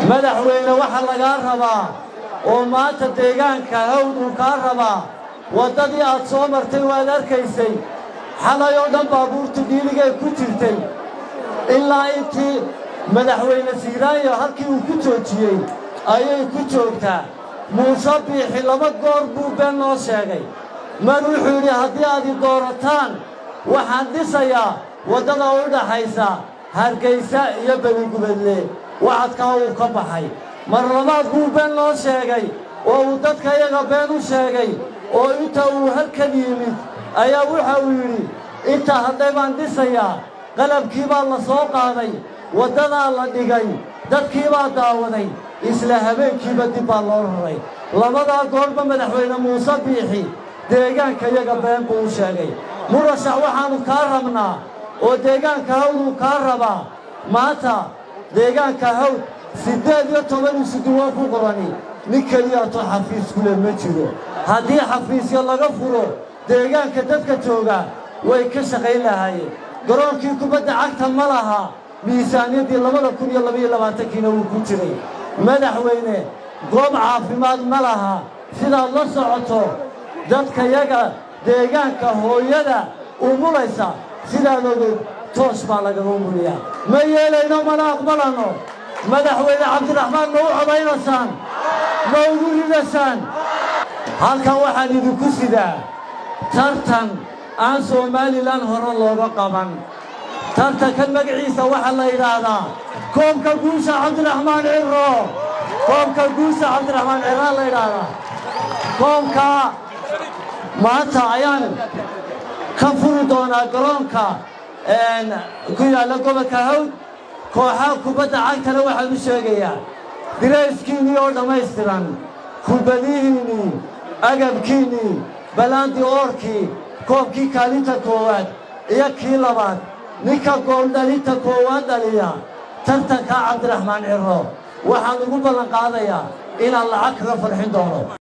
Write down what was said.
madaxweyne waxaa lagaa rabaa oo maanta deegaanka hawd uu kaa rabaa waddadii aad soo martay waad arkaysay xalay oo dhan baabuurtu dhiiligay ku jirtay ilaa intii madaxweyne siiraayo halkii uu ku joojiyey ayay ku joogtaa muuse biixi laba goor buu been noo sheegay mar wuxuu yidhi haddii aad i doorataan waxaan dhisayaa waddada u dhaxaysa hargaysa iyo beligubadle wacadkaa uu ka baxay mar labaad buu been noo sheegay oo uu dadka iyaga been u sheegay oo inta uu halkan yimid ayaa waxa uu yidhi intaa hadday baan dhisayaa qalabkii baa la soo qaaday waddadaa la dhigay dadkii baa daawaday isla habeenkiiba dib baa loo raray labadaa goorba madaxweyne muuse biixi deegaanka iyaga been buu u sheegay murashax waxaannu kaa rabnaa oo deegaanka hawduu kaa rabaa maanta deegaanka hawd siddeed iyo toban isuduwaan ku qorani nin keliyaatoo xafiis kule ma jiro haddii xafiisyo laga furo deegaanka dadka jooga way ka shaqayn lahaayeen garoonkii kubadda cagta ma laha miisaaniyaddii labada kun iyo labaiyo labaatankiina wuu ku jiray madaxweyne goob caafimaad ma laha sidaad la socoto dadkayaga deegaanka hooyada umulaysa sidaad ogod toos baa lagaga umuliyaa ma yeelayno mana aqbalanno madaxweyne cabdiraxmaan ma u cobaynaysaan ma ugu ridaysaan halkan waxaan idinku sidaa tartan aan somalilan hore looga qaban tartankan magaciisa waxaa la yidhaahdaa koobka guusha cabdiraxmaan cirro koobka guusha cabdiraxmaan cirraa la yidhaahdaa koobka maanta ayaan ka furi doonaa garoonka ku yaalla gobolka hawd kooxaha kubadda cagtana waxaan u sheegayaa dirayskiinnii oo dhammaystiran kubadihiinnii agabkiinnii balaandi oorkii koobkii kaalinta koowaad iyo kii labaad ninka gooldhalinta koowaad dhaliya tartankaa cabdiraxmaan cirro waxaan ugu ballan qaadayaa inaan lacag kaga farxin doono